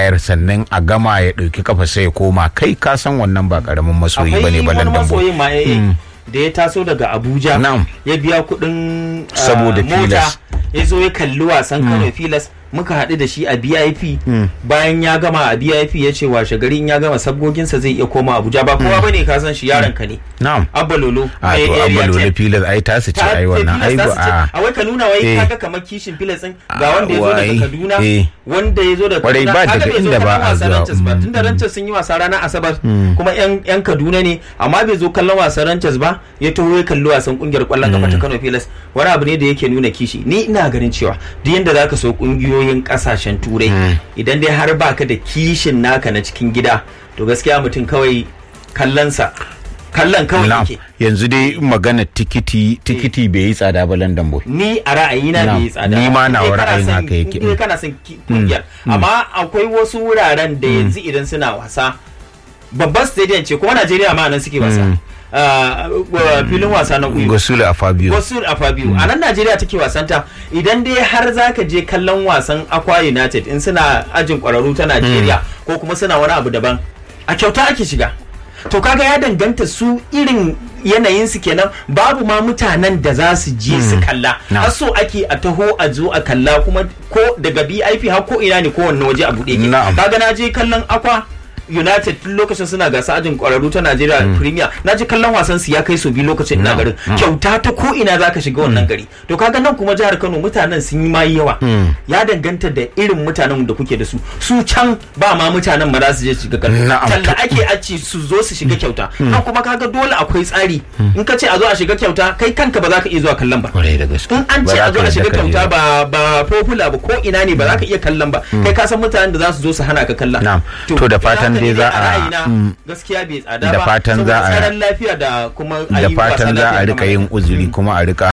bayar sannan a gama ya ɗauki kafa sai ya koma kai ka san wannan ba karamin masoyi bane akwai balan wani dambo masoyin ma eh, da ya taso daga abuja Na'am. ya biya kudin ah, Saboda mota Pilas. ya zo ya kalli wasan kano filas muka haɗu da shi a bip bayan ya gama a bip ya ce washe gari in ya gama sabgoginsa zai iya koma abuja ba kowa bane ka san shi yaron ka ne na'am abba lolo a eh, to area abba lolo 10. filas ai tasu ce Ta- ai wannan ai Pilas ba za su ce, a a wai ka nuna wai Eh. kaga kamar kishin filas din ga Ah, wanda ya zo daga wai, kaduna eh. wanda ya zo daga Kwarai, kaduna ba kaga daga bai zo inda ba kallon a wasan zuwa, Ranchers ba mm, tunda ranchers sun yi wasa ranar asabar kuma yan yan kaduna ne amma bai zo kallon wasan ranchers ba ya taho ya kalli wasan kungiyar kwallon kafa ta kano pilas wani abu ne da yake nuna kishi ni ina ganin cewa duk yanda zaka so kungiyoyin kasashen turai idan dai har baka da kishin naka na cikin gida to gaskiya mutum kawai kallonsa kallon kawai na'am yake yanzu dai magana tikiti tikiti bai yi tsada ba London boy ni a ra'ayina Na'am. bai yi tsada Ni ma In nawa dai kana ra'ayin son- haka yake. in dai kana son ki- kungiyar amma akwai wasu wuraren da yanzu idan suna wasa babban stadium ce kuma Najeriya ma nan suke wasa Ah, uh, filin wasa na uyu Gosulu a Fabio wasu a Fabio a nan Najeriya take wasanta idan dai har zaka je kallon wasan Aqua United in suna ajin kwararru ta Najeriya ko kuma suna wani abu daban a kyauta ake shiga to kaga ya danganta su irin yanayin su kenan babu ma mutanen da za su je su kalla Na. har so ake a taho a zo a kalla kuma ko daga BIP har ko ina ne ko wanne waje a buɗe ke Na'am. kaga na je kallon Aqua United tun lokacin suna gasa ajin kwararru ta Najeriya Premier na ji kallon wasan su ya kai su biyu lokacin ina garin kyauta ta ko ina zaka shiga wannan gari to kaga nan kuma jihar Kano mutanen sun yi ma yawa ya danganta da irin mutanen da kuke da su su can ba ma mutanen ma za su je shiga kallon Na'am. talla ake a ce su zo su shiga kyauta nan kuma kaga dole akwai tsari in ka ce a zo a shiga kyauta kai kanka ba za ka iya zuwa kallon ba kwarai da gaske in an Ba ce za a zo ka a shiga yadda ka je kyauta ba. ba ba popular ba ko ina ne ba za ka iya kallon ba kai ka san mutanen da za su zo su hana ka kallon Na'am. To da fatan ina dai haka za ne a- ra'ayina mm. gaskiya bai tsada ba Da fatan za saboda a- tsaron lafiya da kuma da ayi wasa fatan za lafiya a rika kamar yin haka. uzuri kuma a rika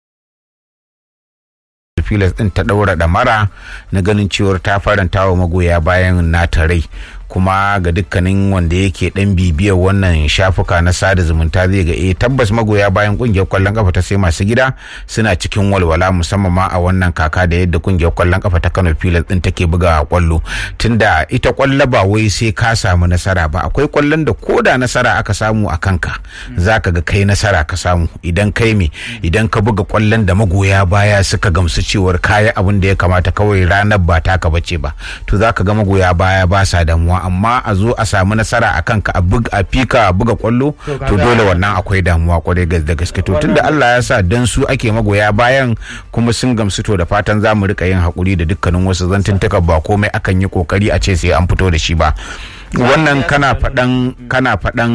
filas din ta daura damara na ganin cewar ta faranta wa magoya bayan nata rai kuma ga dukkanin wanda yake dan bibiyar wannan shafuka na sada zumunta zai ga eh tabbas magoya bayan kungiyar kwallon kafa ta sai masu gida suna cikin walwala musamman ma a wannan kaka da yadda kungiyar kwallon kafa ta Kano Pilas din take buga kwallo tunda ita kwallo ba wai sai ka samu nasara ba akwai kwallon da koda nasara aka samu a kanka zaka ga kai nasara ka samu idan kai me idan ka buga kwallon da magoya baya suka gamsu cewar kaya abin da ya kamata kawai ranar ba taka bace ba to zaka ga magoya baya ba sa damuwa amma a zo a samu nasara a kanka a buga a fika a buga kwallo To to kaga- dole wannan akwai damuwa kwarai gas- da gaske to tunda Allah ya sa dan su ake magoya bayan kuma sun gamsu to da fatan za mu rika yin hakuri da dukkanin wasu zantuntuka ba komai akan yi kokari a ce sai an fito da shi ba wannan kana faɗan kana faɗan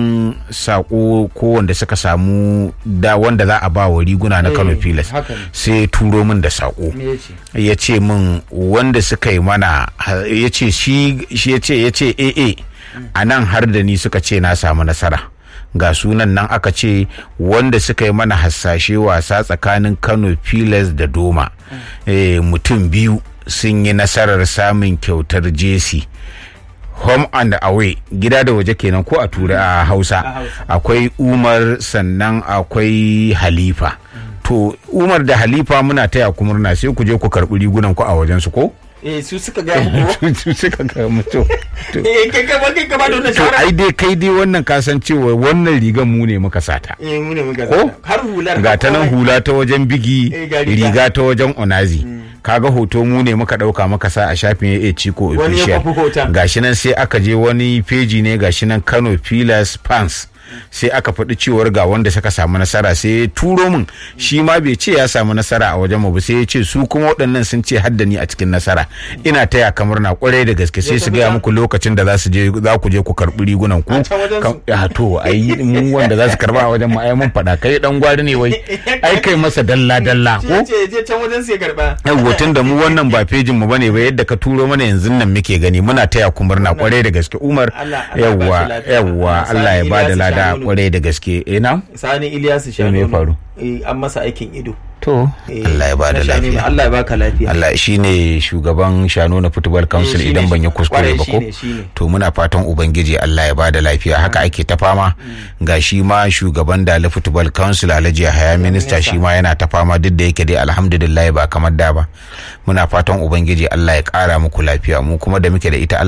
sako ko wanda suka samu da wanda za a ba wa riguna na Kano Eh, Pilas haka ne. sai turo min da sako Me yace? ya ce min wanda suka yi mana ya ce shi shi ya ce ya ce ee a nan har da ni suka ce na samu nasara ga sunan nan aka ce wanda suka yi mana hasashe wasa tsakanin kano pilas da doma Eh, mutum biyu sun yi nasarar samun kyautar jesi home and away gida da waje kenan ko a tura a hausa A Hausa. akwai umar sannan akwai halifa to umar da halifa muna taya ku murna sai ku je ku karɓi rigunan ku a wajen su ko eh su suka ga muku Su suka ga mutu eh kai ka ba kai ka ba da wannan to shawara ai dai kai dai wannan kasancewa wannan rigan mu ne muka sata eh mu ne muka Ko? zata. har hular ga ta nan komai. hula ta wajen bigi Eh, ga riga. riga ta wajen onazi kaga hoto mu ne muka dauka maka sa a shafin ya ciko Wani ya official kwafi hoton. gashi nan sai aka je wani peji ne gashi nan Kano Pillars fans sai aka faɗi cewar ga wanda suka samu nasara sai ya turo min shi ma bai ce ya samu nasara a wajen mu ba sai ya ce su kuma waɗannan sun ce hadda ni a cikin nasara ina taya kamar na kwarai da gaske sai su gaya muku lokacin da za su je za ku je ku karɓi rigunan ku A can wajen su? Ka- ya to ai mu wanda za su karba a wajen mu ai mun faɗa kai dan gwari ne wai ai kai masa dalla dalla Shi ko ya ce je can wajen sai karba yawwa tun da mu wannan ba fejin mu bane ba yadda ka turo mana yanzu nan muke gani muna taya ku murna kwarai da gaske Umar Allah- Allah ya ba yawwa shi lafiya. yawwa Allah Allah ya sa ba da Ilyasu lada Shanunu. kwarai da gaske eh na sani Ilyasu me ya Shanono faru? eh an masa aikin ido to Eh, Allah ya ba da na Shanono. lafiya Allah ya baka lafiya Allah shine shugaban Shano na Football Council shine idan ban yi shi. kuskure Kwarai ba ko shine, shine. to muna fatan ubangiji Allah ya bada lafiya haka ake ta fama ga shi ma shugaban Dala Football Council Alhaji Haya minista shi ma yana ta fama duk da yake dai alhamdulillah ba kamar da ba muna fatan ubangiji Allah ya kara muku lafiya mu kuma da muke da ita Allah